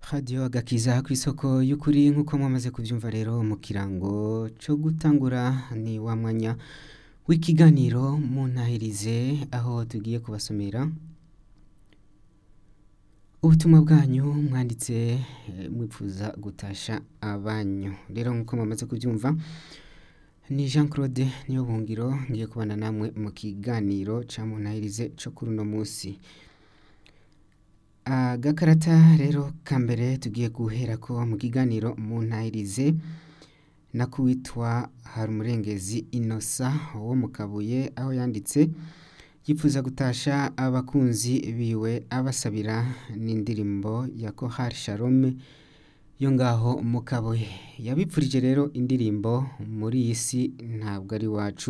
radiyo agakiza ku isoko y'ukuri nk'uko mwamaze kubyumva rero mu kirango cyo gutangura ni wa mwanya w'ikiganiro mu ntahirize aho tugiye kubasomera ubutumwa bwanyu mwanditse mwipfuza gutasha abanyu rero nk'uko mwamaze kubyumva ni jean claude niyo bungiro ngiye kubana namwe mu kiganiro cya mu ntahirize cyo kuri uno munsi agakarata rero ka mbere tugiye guhera ko mu kiganiro mu ntahirize nako witwa harumurengezi inosa wo mu kabuye aho yanditse yifuza gutasha abakunzi biwe abasabira n'indirimbo ya kohari shalome yo ngaho mu kabuye yabipfurije rero indirimbo muri iyi si ntabwo ari iwacu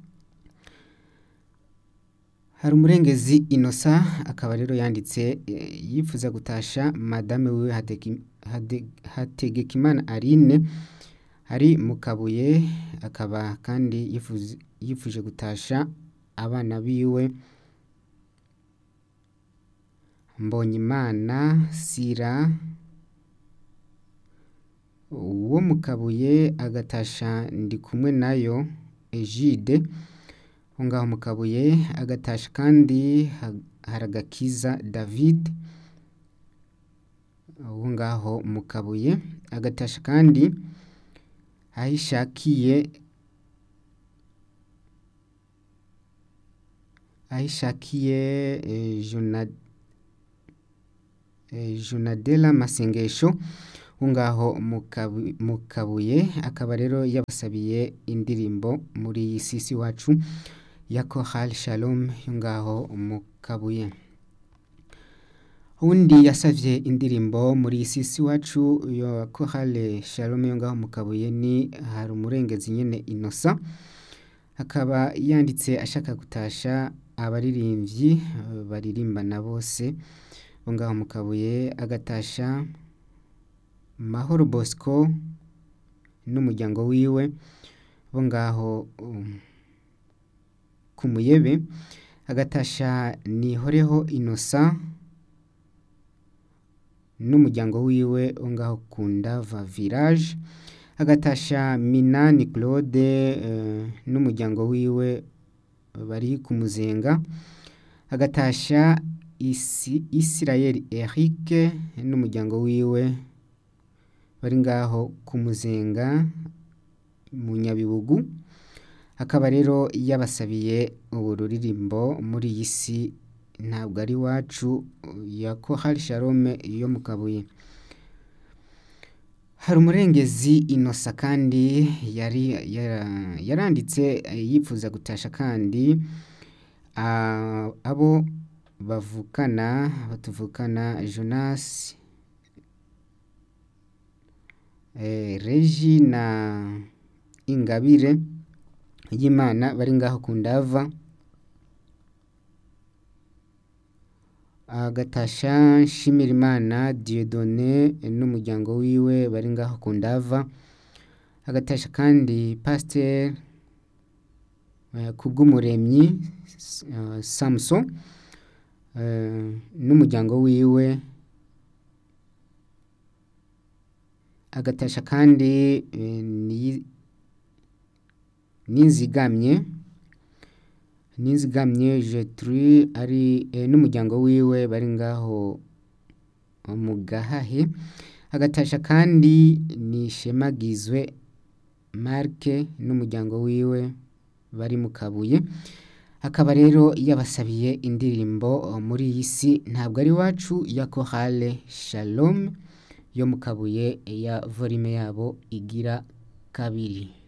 hari umurengezi inosa akaba rero yanditse yifuza gutasha madame wiwe hategekimana aline ari mu kabuye akaba kandi yifuje gutasha abana biwe mbonyimana sira uwo mu kabuye agatasha ndi kumwe nayo ejide aho ngaho mu kabuye agatasha kandi haragakiza david aho ngaho mu kabuye agatasha kandi ahishakiye ahishakiye jonadela masengesho aho ngaho mu kabuye akaba rero yabasabiye indirimbo muri iyi sisi wacu ya kohal shalom yo ngaho mu kabuye undi yasabye indirimbo muri iyi sisi wacu ya kohal shalom yo ngaho mu kabuye ni hari umurengezi nyine inosa akaba yanditse ashaka gutasha abaririmbyi baririmbana bose bo ngaho mu kabuye agatasha mahoro bosco n'umuryango wiwe bo ngaho ku muyebe agatasha nihoreho inosa n'umuryango wiwe wo ngaho ku ndava village agatasha minani claude n'umuryango wiwe bari ku muzenga agatasha isirayeli eric n'umuryango wiwe bari ngaho ku muzenga mu nyabibugu akaba rero yabasabiye ubu ruririmbo muri iyi si ntabwo ari iwacu ya kohari shalome yo mu kabuye hari umurengezi inosa kandi yari yaranditse yifuza gutasha kandi abo bavukana batuvukana jonasi regi na ingabire y'imana bari ngaho ku ndava agatasha nshimirimana diyodone n'umuryango wiwe bari ngaho ku ndava agatasha kandi pasiteri kubw'umuremyi samuso n'umuryango wiwe agatasha kandi n'inzigamye n'inzigamye jeturi ari n'umuryango wiwe bari ngaho mu gahahe agatasha kandi nishemagizwe marike n'umuryango wiwe bari mu kabuye akaba rero yabasabiye indirimbo muri iyi si ntabwo ari iwacu ya kohale shalom yo mu kabuye ya volume yabo igira kabiri